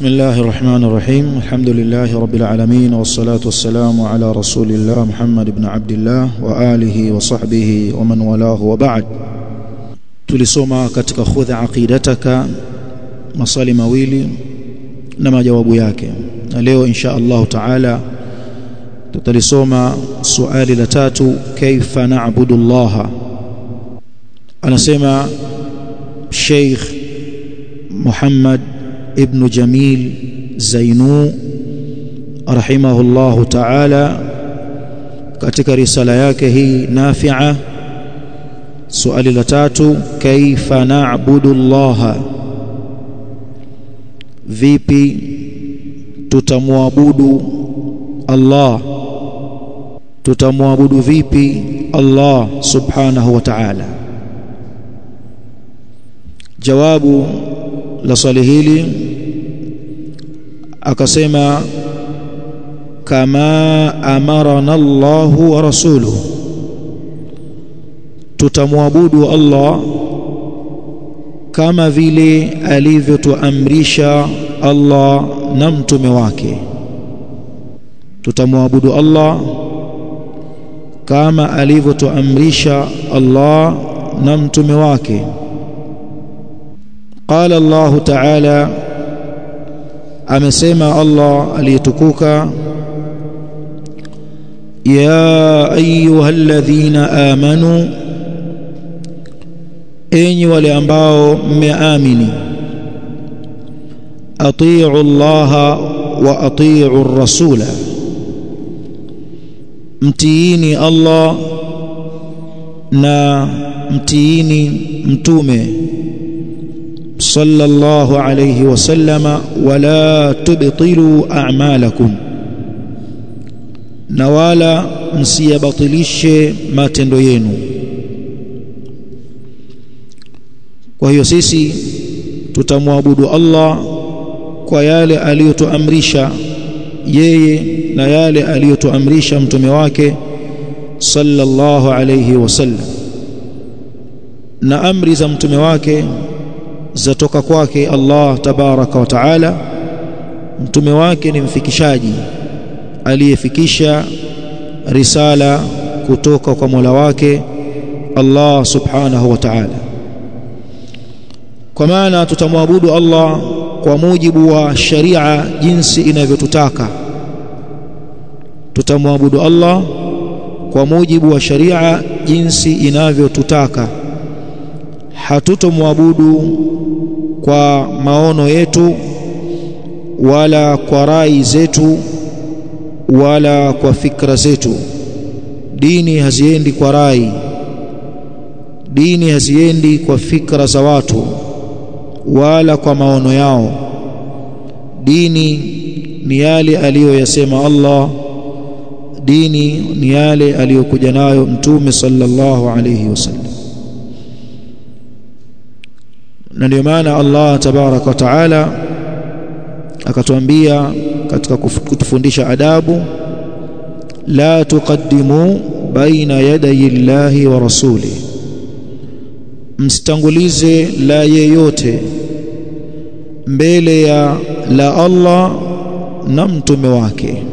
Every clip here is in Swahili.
بسم الله الرحمن الرحيم الحمد لله رب العالمين والصلاة والسلام على رسول الله محمد بن عبد الله وآله وصحبه ومن والاه وبعد tulisoma katika khudha aqidataka maswali mawili na majawabu yake na leo insha Allah taala tutalisoma suali la tatu kaifa na'budu Allah anasema Sheikh Muhammad ibn Jamil Zainu rahimahullahu ta'ala katika risala yake hii nafi'a suali la tatu kaifa na'budu Allah vipi tutamwabudu Allah tutamwabudu vipi Allah subhanahu wa ta'ala jawabu la swali hili akasema kama amarana Allahu wa rasuluhu tutamwabudu Allah kama vile alivyotuamrisha Allah na mtume wake tutamwabudu Allah kama alivyotuamrisha Allah na mtume wake قال الله تعالى amesema Allah aliyetukuka ya ayyuhalladhina amanu enyi wale ambao mmeamini atii'u Allah wa atii'u ar-rasula mtiini Allah na mtiini mtume صلى الله عليه وسلم ولا تبطلوا أعمالكم na wala msiyabatilishe matendo yenu kwa hiyo sisi tutamwabudu Allah kwa yale aliyotuamrisha yeye na yale aliyotuamrisha mtume wake sallallahu alayhi wasallam na amri za mtume wake zatoka kwake Allah tabaraka wa taala mtume wake ni mfikishaji aliyefikisha risala kutoka kwa Mola wake Allah subhanahu wa ta'ala kwa maana tutamwabudu Allah kwa mujibu wa sharia jinsi inavyotutaka tutamwabudu Allah kwa mujibu wa sharia jinsi inavyotutaka hatutomwabudu kwa maono yetu wala kwa rai zetu wala kwa fikra zetu dini haziendi kwa rai dini haziendi kwa fikra za watu wala kwa maono yao dini ni yale aliyoyasema Allah dini ni yale aliyokuja nayo mtume sallallahu alayhi wasallam na ndio maana Allah tabaraka wa taala akatuambia katika kutufundisha adabu la tuqaddimu baina yadayi llahi wa rasuli msitangulize la yeyote mbele ya la Allah na mtume wake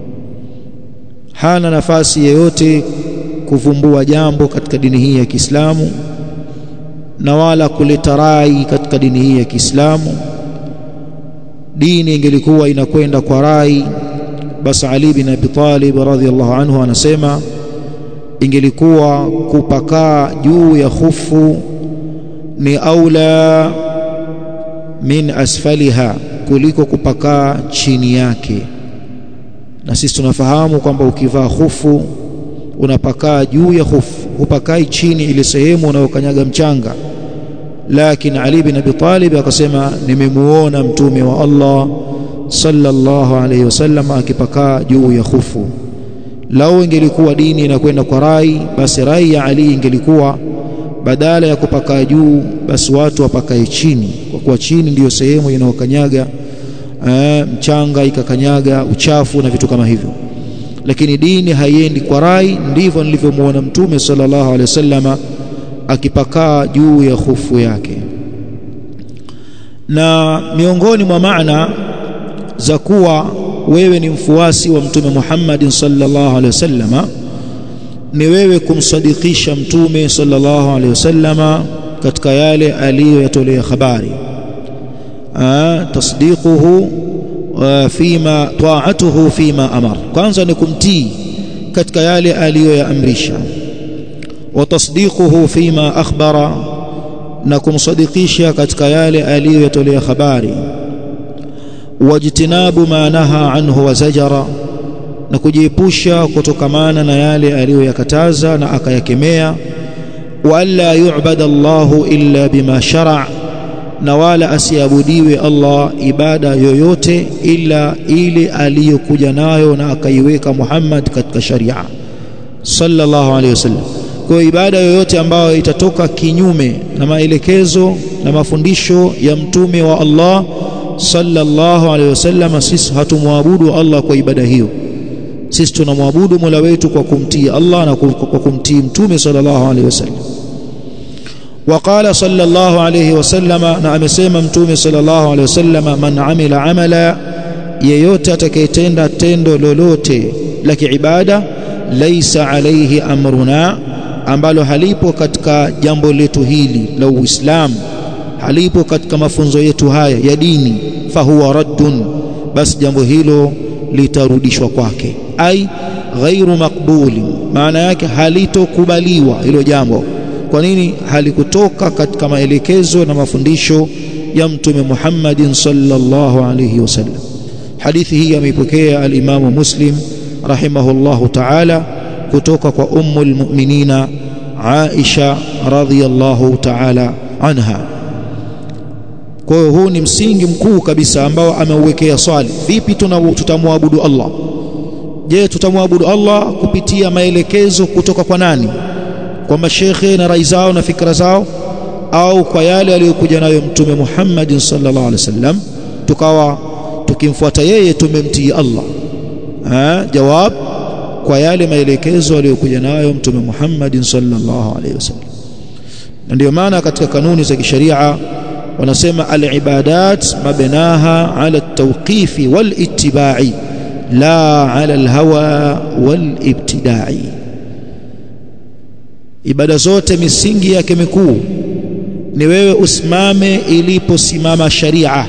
hana nafasi yeyote kuvumbua jambo katika dini hii ya Kiislamu na wala kuleta rai katika dini hii ya Kiislamu dini ingelikuwa inakwenda kwa rai basi Ali bin Abi Talib radhiyallahu anhu anasema ingelikuwa kupakaa juu ya khufu ni aula min asfaliha kuliko kupakaa chini yake na sisi tunafahamu kwamba ukivaa khufu unapakaa juu ya khufu hupakai chini ile sehemu unayokanyaga mchanga lakini Ali bin Abi Talib akasema nimemuona mtume wa Allah sallallahu alayhi wasallam akipakaa juu ya khufu lau ingelikuwa dini inakwenda kwa rai basi rai ya Ali ingelikuwa badala ya kupakaa juu basi watu wapakae chini kwa kuwa chini ndiyo sehemu inayokanyaga mchanga ikakanyaga uchafu na vitu kama hivyo lakini dini haiendi kwa rai ndivyo nilivyomuona mtume sallallahu alaihi wasallama akipakaa juu ya khufu yake na miongoni mwa maana za kuwa wewe ni mfuasi wa mtume Muhammad sallallahu alaihi wasallama ni wewe kumsadikisha mtume sallallahu alaihi wasallama katika yale aliyoyatolea habari tasdiquhu fima ta'atuhu fima amar kwanza ni kumtii katika yale aliyoyaamrisha wa tasdiquhu fima akhbara na kumsadikisha katika yale aliyoyatolea habari wajtinabu ma naha anhu wa zajara na kujiepusha kutokamana na yale aliyoyakataza na akayakemea wa alla yu'bada Allahu illa bima shara' na wala asiabudiwe Allah ibada yoyote ila ile aliyokuja nayo na akaiweka Muhammad katika sharia sallallahu alaihi wasallam kwa ibada yoyote ambayo itatoka kinyume na maelekezo na mafundisho ya mtume wa Allah sallallahu alaihi wasallam sisi hatumwabudu Allah kwa ibada hiyo sisi tunamwabudu Mola wetu kwa kumtii Allah na kwa kumtii mtume sallallahu alaihi wasallam وقال صلى الله عليه وسلم na amesema mtume sallallahu alaihi wasallam man amila amala yeyote atakayetenda tendo lolote la kiibada laisa alaihi amruna ambalo halipo katika jambo letu hili la Uislamu halipo katika mafunzo yetu haya ya dini fahuwa raddun basi jambo hilo litarudishwa kwake ai ghairu maqbuli maana yake halitokubaliwa hilo jambo kwa nini halikutoka katika maelekezo na mafundisho ya mtume Muhammadin sallallahu alayhi wasallam hadithi hii ameipokea al-Imam Muslim rahimahullahu ta'ala kutoka kwa ummu al-mu'minina Aisha radhiyallahu ta'ala anha kwa hiyo huu ni msingi mkuu kabisa ambao ameuwekea swali vipi tutamwabudu Allah je tutamwabudu Allah kupitia maelekezo kutoka kwa nani kwa mashekhe na rai zao na fikra zao au kwa yale aliyokuja nayo mtume Muhammad sallallahu alaihi wasallam tukawa tukimfuata yeye tumemtii Allah ha, jawab kwa yale maelekezo aliyokuja nayo mtume Muhammad sallallahu alaihi wasallam na ndio maana katika kanuni za kisheria wanasema al-ibadat mabnaha ala at-tawqifi wal-ittiba'i la ala al-hawa wal-ibtida'i ibada zote misingi yake mikuu ni wewe usimame iliposimama sharia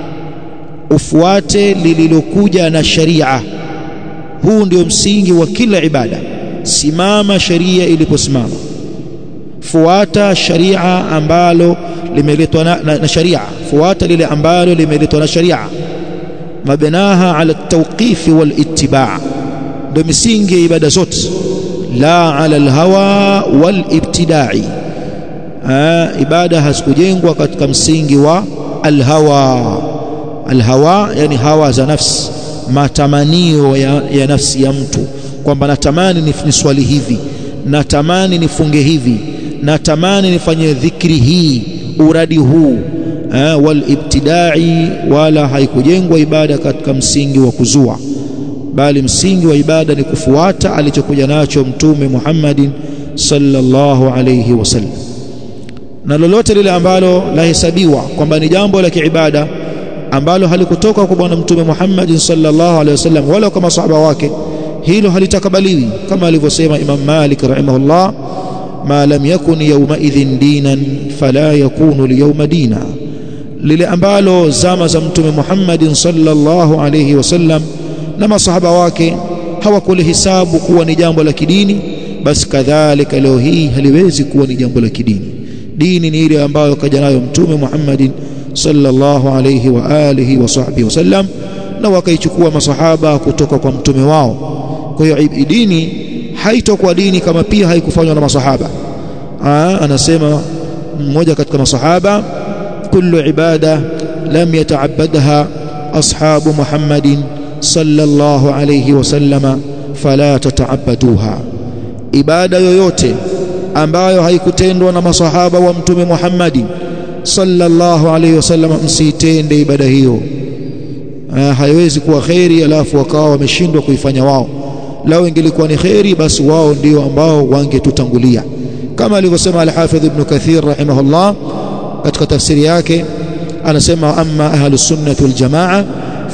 ufuate lililokuja na sharia huu ndio msingi wa kila ibada simama sharia iliposimama fuata sharia ambalo limeletwa na, na, na sharia fuata lile ambalo limeletwa na sharia mabnaha ala at-tawqif wal ittiba' ndio misingi ya ibada zote la ala alhawa wal ibtida'i ibada hazikujengwa katika msingi wa alhawa alhawa yani hawa za nafsi matamanio ya, ya nafsi ya mtu kwamba natamani niswali hivi natamani nifunge hivi natamani nifanye dhikri hii uradi huu wal ibtida'i wala haikujengwa ibada katika msingi wa kuzua bali msingi wa ibada ni kufuata alichokuja nacho mtume Muhammadin sallallahu alayhi wasallam na lolote lile ambalo lahesabiwa kwamba ni jambo la kiibada ambalo halikutoka kwa bwana mtume Muhammad sallallahu alayhi wasallam wala kwa masahaba wake hilo halitakabaliwi kama alivyosema Imam Malik rahimahullah ma lam yakun yawma idhin dinan fala yakunu liyawma dina lile ambalo zama za mtume Muhammad sallallahu alayhi wasallam na masahaba wake hawakulihisabu kuwa ni jambo la kidini basi kadhalika leo hii haliwezi kuwa ni jambo la kidini dini ni ile ambayo kaja nayo mtume Muhammadin sallallahu alayhi wa alihi wa sahbihi wasallam na wakaichukua masahaba kutoka kwa mtume wao kwa hiyo dini haitokuwa dini kama pia haikufanywa na masahaba Aa, anasema mmoja katika masahaba kullu ibada lam yata'abbadha ashabu Muhammadin sallallahu alayhi wasallama fala tata'abbaduha ibada yoyote ambayo haikutendwa na masahaba wa mtume Muhammadi sallallahu alayhi wasallam msitende ibada hiyo haiwezi kuwa kheri alafu wakawa wameshindwa kuifanya wao lao ingelikuwa ni kheri basi wao ndio ambao wangetutangulia kama alivyosema al-Hafidh Ibn Kathir rahimahullah katika tafsiri yake anasema amma ahlus sunnah wal jamaa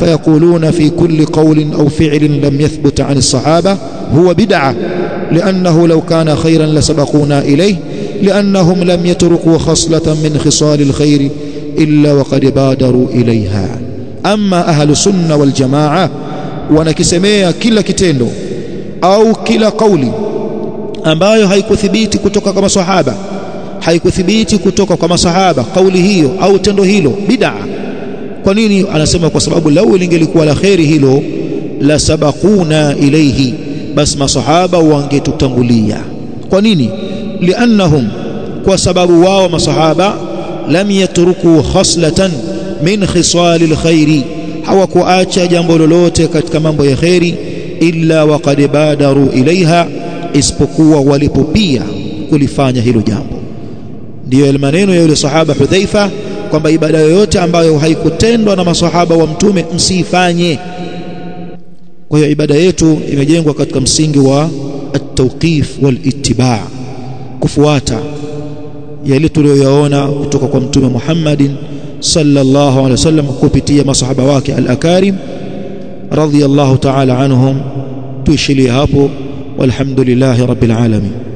فيقولون في كل قول أو فعل لم يثبت عن الصحابة هو بدعة لأنه لو كان خيرا لسبقونا إليه لأنهم لم يتركوا خصلة من خصال الخير إلا وقد بادروا إليها أما أهل السنة والجماعة wanakisemea kila kitendo au kila kauli ambayo haikuthibiti kutoka kwa masahaba haikuthibiti kutoka kwa masahaba kauli hiyo au tendo hilo bid'a kwa nini anasema kwa sababu lau lingelikuwa la kheri hilo la sabaquna ilayhi bas masahaba wangetutangulia kwa nini liannahum kwa sababu wao masahaba lam yatruku khaslatan min khisali alkhairi hawakuacha jambo lolote katika mambo ya kheri illa waqad badaru ilaiha isipokuwa walipopia kulifanya hilo jambo ndiyo maneno ya yule sahaba Hudhaifa kwamba ibada yoyote ambayo haikutendwa na masahaba wa mtume msiifanye kwa hiyo ibada yetu imejengwa katika msingi wa at-tawqif wal-ittiba' kufuata yale tuliyoyaona kutoka kwa mtume Muhammadin sallallahu alaihi wasallam kupitia masahaba wake al-akarim radhiyallahu ta'ala anhum tuishilie hapo walhamdulillahi rabbil alamin